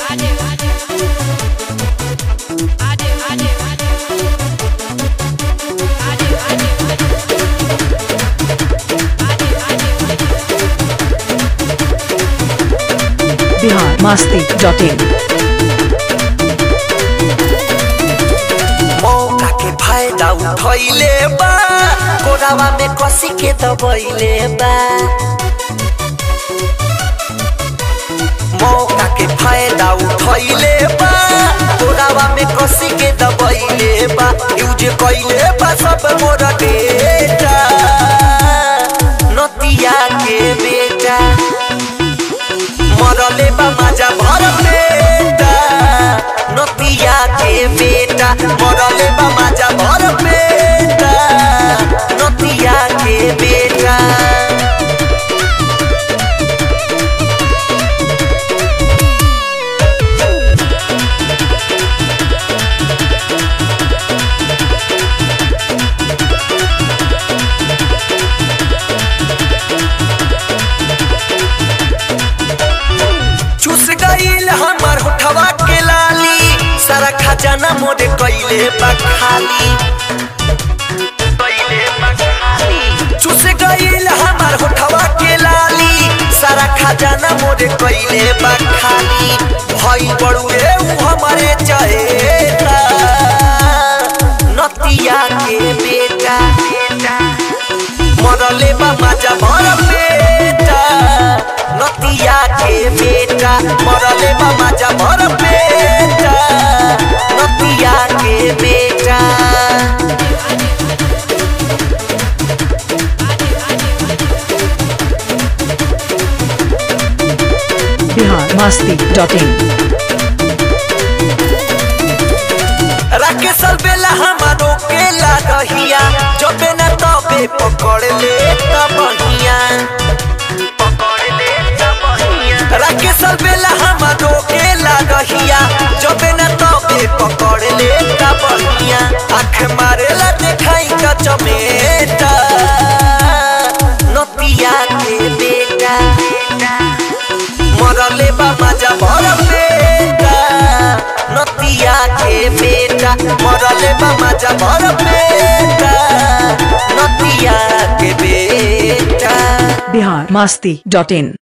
Bihar Masti dot इन मौका के फायदा उठैले बा कोरावा में कसी के दबैले बा मौका के फायदा उठैले बा कोरावा में कसी के दबैले बा यूज कैले बा सब मोर डेटा नतिया के बेटा मरले बा माजा भर पेटा नतिया के बेटा मरले बा माजा भर पेटा नतिया के बेटा चुस गईल हमर होठवा के लाली सारा खजाना मोरे कैले बा खाली चुस गईल हमर होठवा के लाली सारा खजाना मोरे कैले बा खाली भई बड़ुए उ हमारे चहेता नतिया के बेटा मरले बा माजा भर पेटा नतिया के बेटा मरले बा माजा भर पेटा नतिया के बेटा बिहार मास्ती डॉट इन राकेश बेला हमारो के लागहिया जबे न तबे पकड़ ले तबहिया राकेश बेला हमारो के लागहिया जबे न तबे पकड़ ले तबहिया आँख मारेला देखाई का चमेटा नतिया के बेटा मरले बा माजा भर पेटा नतिया के बेटा मरले बा माजा भर पेटा नतिया के बेटा बिहार मास्ती डॉट इन